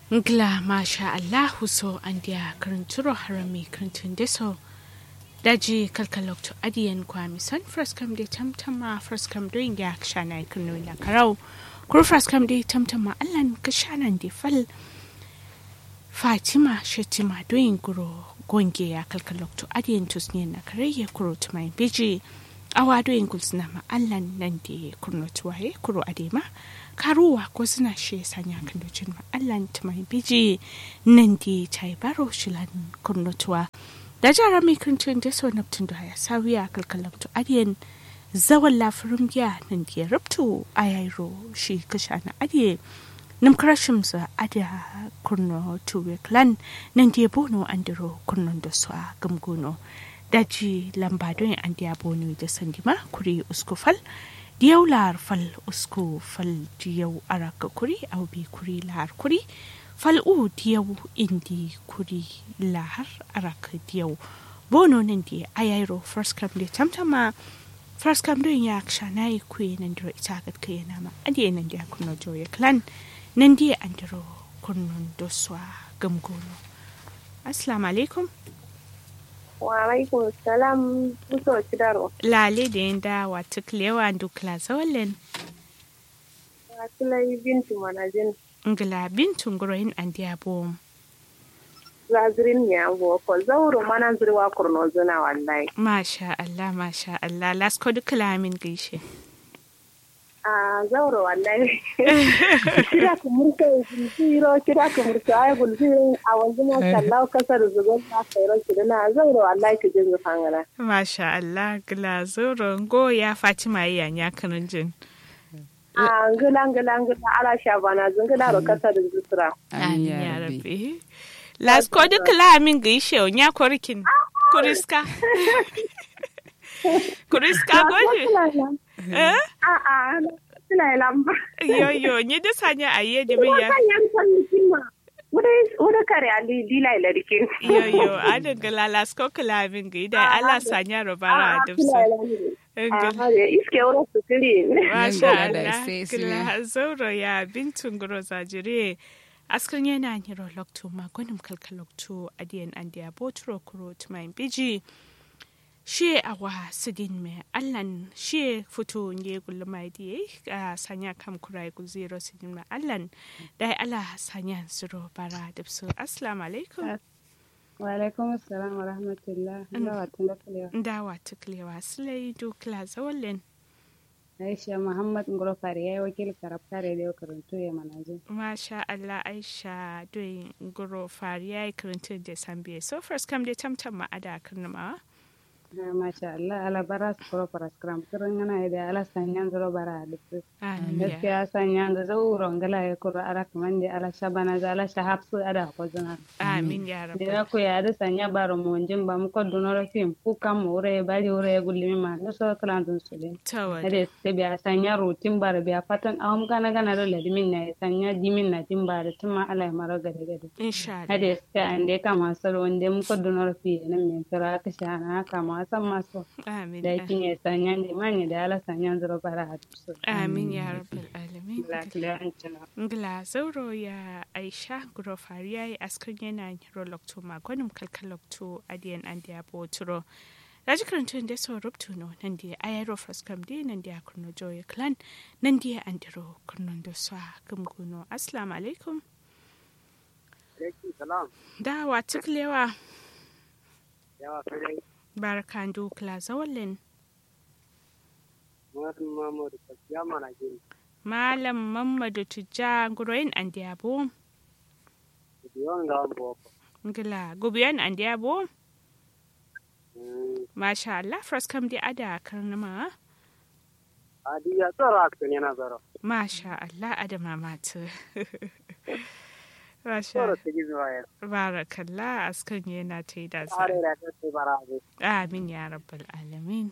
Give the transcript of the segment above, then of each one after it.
Ngla masha Allahu so an dia karanturo harami karantun deso daji kalkalok to adiyan kwami son fraskam de tamtama fraskam doing ya kshana kunu na karau kur fraskam de tamtama allan kashanan de fal Fatima Shetima doing guro gonge ya kalkalok to adiyan tusne na karaye kuro to mai biji awa doing gulsna ma allan nan de kurno tuwaye kuro adema karuwa ko suna she sanya kan docin ma Allah ta mai biji nan di tai baro shilan kurnutuwa da jara mai kirtin da so naptun da ya sawiya kalkalam to adiyan zawan lafirin giya nan di rubtu ayairo shi kasha na adiye nim krashim za adiya kurno tuwe clan nan di bono andiro kurnon da su a gamgono daji lamba don an diya bono da sandima kuri uskufal diyau lahar fal usku fal diyau araka kuri au bi kuri lahar kuri fal u diyau indi kuri lahar araka diyau bono nan di ayairo first come de tamtama first come don ya ksha na yi kuyi nan diro ita gat kai na ma adi nan di kuno joye clan nan di an diro kunnon doswa gamgono assalamu alaikum Wa'alaikun salam muso cidaro. lale da yin da wata kilewa dukla zawalin Wasulai bintu manajin ngila bintun guroyin an diya bom zazirin ya go ko zauro mana zirwa kurno zuna wallahi. masha Allah masha Allah lasko dukla min gaishe A zauro wallahi. Kira ku murka ziro kira ku murka ay gulziro a wanzu ma sallahu kasar zugon na kairo kidana zauro wallahi ki jin zufangana. masha Allah gila zoro go ya Fatima yi ya kanun jin A ngila ngila ngila ala shabana zungila ro kasar zusura. amin ya rabbi lasko dukla min gaishe ya korkin kuriska kuriska goje eh A a suna lamba. yo yo ni da sanya aye da min ya Wannan yan san mutum Wuda kare ali dila ila dikin. yo yo adin gila lasko kula min gaida Allah sanya robara da su iske wurin su tiri. Masha Nan da Allah, sai su kila zauro ya bintun guro zajire. Askan yana niro lokto magonim kalka lokto adiyan andiya boturo kuro tumayin biji. Shi awa sidin me allan shi fito nge gulma diye a sanya kam kurai guziro sidin me allan dai ala sanya zuro bara dipsu assalamu alaikum wa alaikum assalam wa rahmatullah Allah wa tunda ndawa tuklewa silai dukla zawalin Aisha Muhammad Ngoro Fari yayi wakil karabtare da karantu ya manaje. Masha Allah Aisha doing guro fariya karantun da sambiye. So first kam dai tamtam ma ada karnama. Ha masha Allah ala bara su koro para skram kiran ngana da ala sanyan zoro bara da su. Amin ya. Gaskiya sanyan da zauro ngala ya koro ara kaman da ala shabana za ala shahapsu ada ko zana. Amin ya Da rabu. na ku ya da sanya baro mo njin ba mu ko dunoro fim ku kam mo re bari ore gulmi ma no so klan dun su den. Tawad. Ade se biya sanya rutin bara biya fatan awam gana gana da ladimin na sanya dimin na tin bara tuma ala maro gade gade. Insha Allah. hade ska ande kama solo wonde mu ko dunor fi na min tara ka shana kama san maso Amin. da kinye sanyan de manye da ala sanyan zuro bara hatu Amin ya rabbal alamin. la kila an tana Ngla zauro ya Aisha guro fariya yi askar yana hiro lokto magonim kalkalokto adiyan andiya boturo. Raji karantun da so rubtu no nan da ayaro fraskam di nan da kurno joye clan nan da andiro kurnon da sa gumguno. Assalamu alaikum. salam Da wa tuklewa yawa sai barkan dukla zawalin. Muhammadu Muhammadu Kajiya mana gini Malam Mamadu Tujja Guroyin Andiabo. da yawan gawan boko. Ngila Gubiyan Andiabo. Masha Allah fraskam di ada karnama. Adi ya tsaro a kan yana tsaro. Masha Allah adama matu. Masha Tsaro ta gizo ya. Barakallah askan yana ta yi da sa. Tsare da ta ce bara abu. Amin ya rabbal alamin.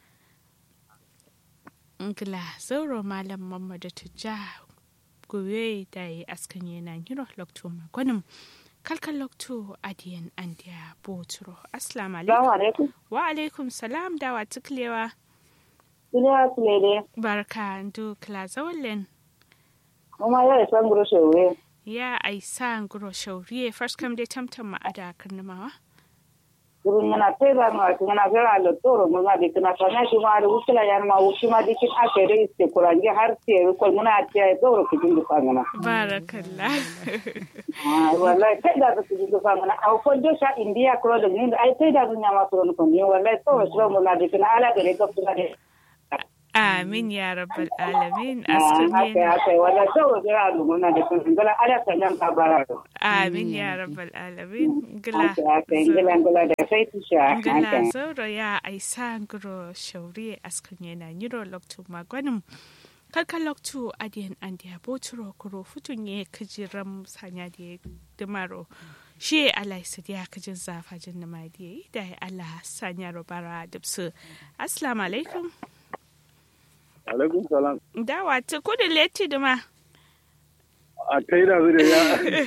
Ngila zauro malam Mamadu Tujja gobe da yi askan yana yiro lokto magwanin kalkan lokto adiyan andiya boturo. Assalamu alaikum. alaikum. Wa alaikum salam da wa tuklewa. Duniya su ne dai. Barka ndu kla zawallen. Kuma yau san guru shewe. ya aisa nguro shauriye first kam dai tamtam ma ada karnamawa kurun ngana tera ma ngana vera lo toro ngana de kana kana shi ma da wukila yan ma wuki ma de kin ake da iste kurange har ce ko muna ce toro ku jindu fangana barakallah ah wallahi kai da ku jindu fangana au ko de sha india ko da ni ai kai da dunya ma toro ko ni wallahi toro shi mu na de kana ala gare ka kuma de amin ya rabbal alamin ah askan haka haka wallahi toro da lu muna de kana ngala ala kan ka bara amin ya rabbal alamin gila haka haka ngala ngala da sai tisha ngila haka zauro ya aisa nguro shauriye askan yana nyiro loktu magwanin kalka loktu adiyan andi aboturo kuro futunye kajiram sanya da dimaro shi alai sadiya kajin zafa jin na madiye da ya Allah sanya robara dubsu assalamu alaikum alaikum salam dawa ta kudu leti dima a kai da zai da ya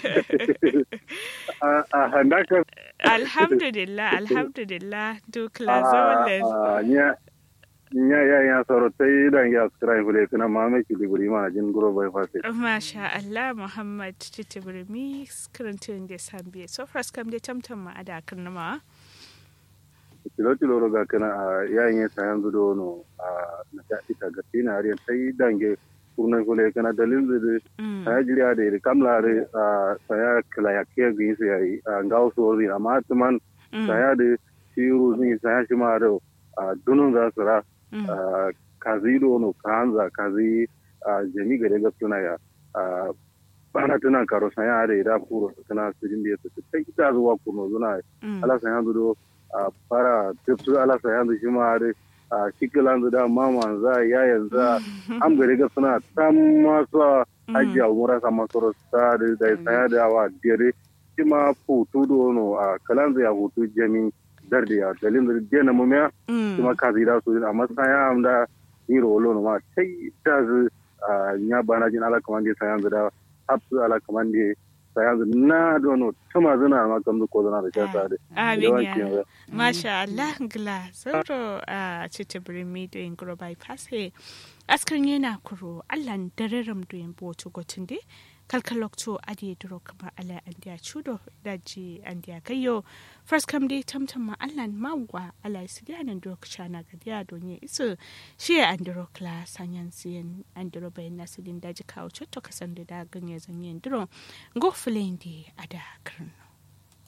a- a handakar alhamdulillah alhamdulillah dukla zawalen nya nya ya ya soro tai da ya skrai fule kana ma me ki diguri ma jin guro bai fase Masha Allah Muhammad Titibirmi karantun da sambiye so fras kam da tamtam ma ada karnama kilo kilo roga kana a yayin ya sayan zudo no a na ta ita ga tina ari tai dange kurna fule kana dalil da saya jiriya da iri kamla re saya kala ya ke gi su yayi ngaw so ri amma tuman saya da shiru ni saya shi ma da dunun za su ra Ah, kazi dono kanza kazi ah, jami gare ga tuna ya ah, bana tuna karo sanya are da puro tuna sujin da su sai ita zuwa kuno zuna ala sanya do ah, para tipsu ala sanya do shi ma are ah, shikilan da mama za ya yanzu am gare ga suna tam masu haji a umura sama soro sa da da sanya da wa dire shi ma futu dono a kalan ya hutu jami darde ya dalin da dena mumiya kuma ka zira su amma saya amda ni rolo no ma sai ta zu nya bana jin ala kamande saya da hapsu ala kamande saya na dono tuma zuna ma kam ko zuna da shata da Amin ya Masha Allah gla sauro a Titibirmi da yin guro bypass he askan yana kuro Allah dararam da yin boto gotin de kalkalokto adi duro kama ala andiya chudo daji andiya kayo first kam dai tamtam ma Allah mawa ala sidiya nan duro kashana gadiya donye isu shi andiro kla sanyan siyan andiro bayan nasidin daji kawo chotto kasan da ganye zanyen duro go fulendi ada karno